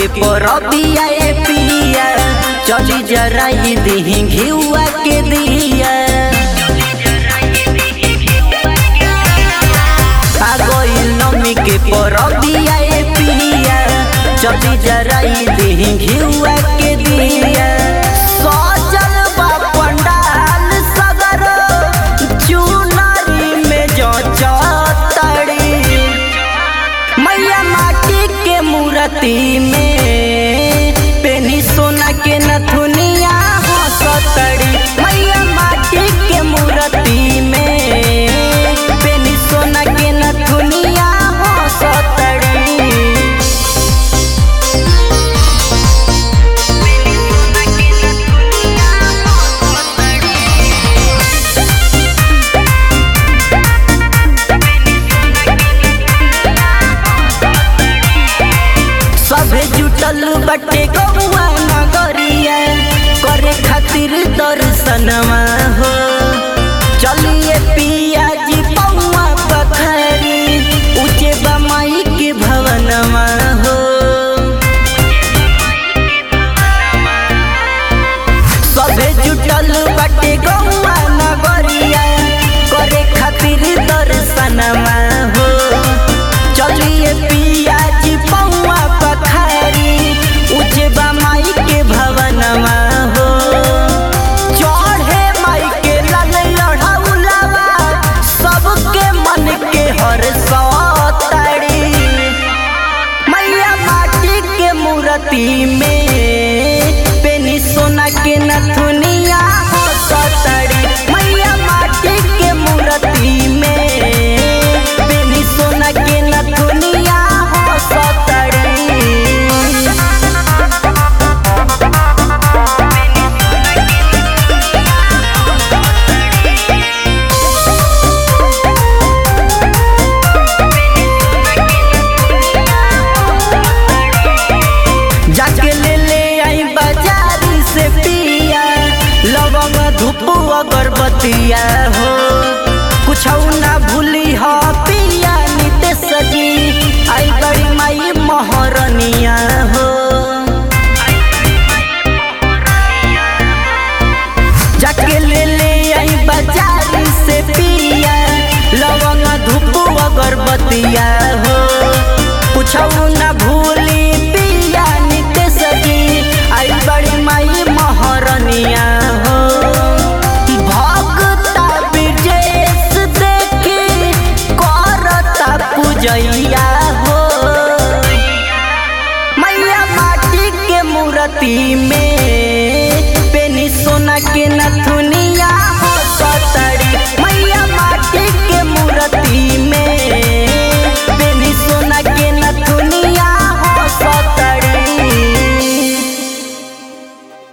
के परबिया ए पिया चली जराई दही घिउआ के दिया आ गइल नमी के परबिया ए पिया चली जराई दही घिउआ के दिया सजल बा पंडाल सगर चुनरी में जो चतड़ी मैया माटी के मूर्ति में पेनी सोना के नथुनिया हंसतड़ी मैया माटी के मूर्ति में पेनी सोना के नथुनिया हंसतड़ी सभे जुटल बटे गौआ नगरिया करे खातिर दर्शनवा हो चलिए पिया जी पौआ पखरी ऊंचे बमाई के भवनवा हो सभे जुटल बटे गौआ नगरिया करे खातिर दर्शनवा हो चलिए पिया जी पौआ पखारी ऊंचे माई के भवनवा हो चढ़े माई के लाल लढ़ौलवा सबके मन के हर सतड़ी मैया माटी के मूर्ति में पेनी सोना के नथुनिया हंसतड़ी मैया माटी के मूर्ति में पेनी सोना के नथुनिया हंसतड़ी जाके ले ले आई बाजार से पिया लवंग धूप अगरबत्तिया हो कुछ ना भूली हो पिया निते सजी आई बड़ी माई महरनिया हो जाके ले ले आई बाजार से पिया लवंग धूप अगरबत्तिया हो कुछ ना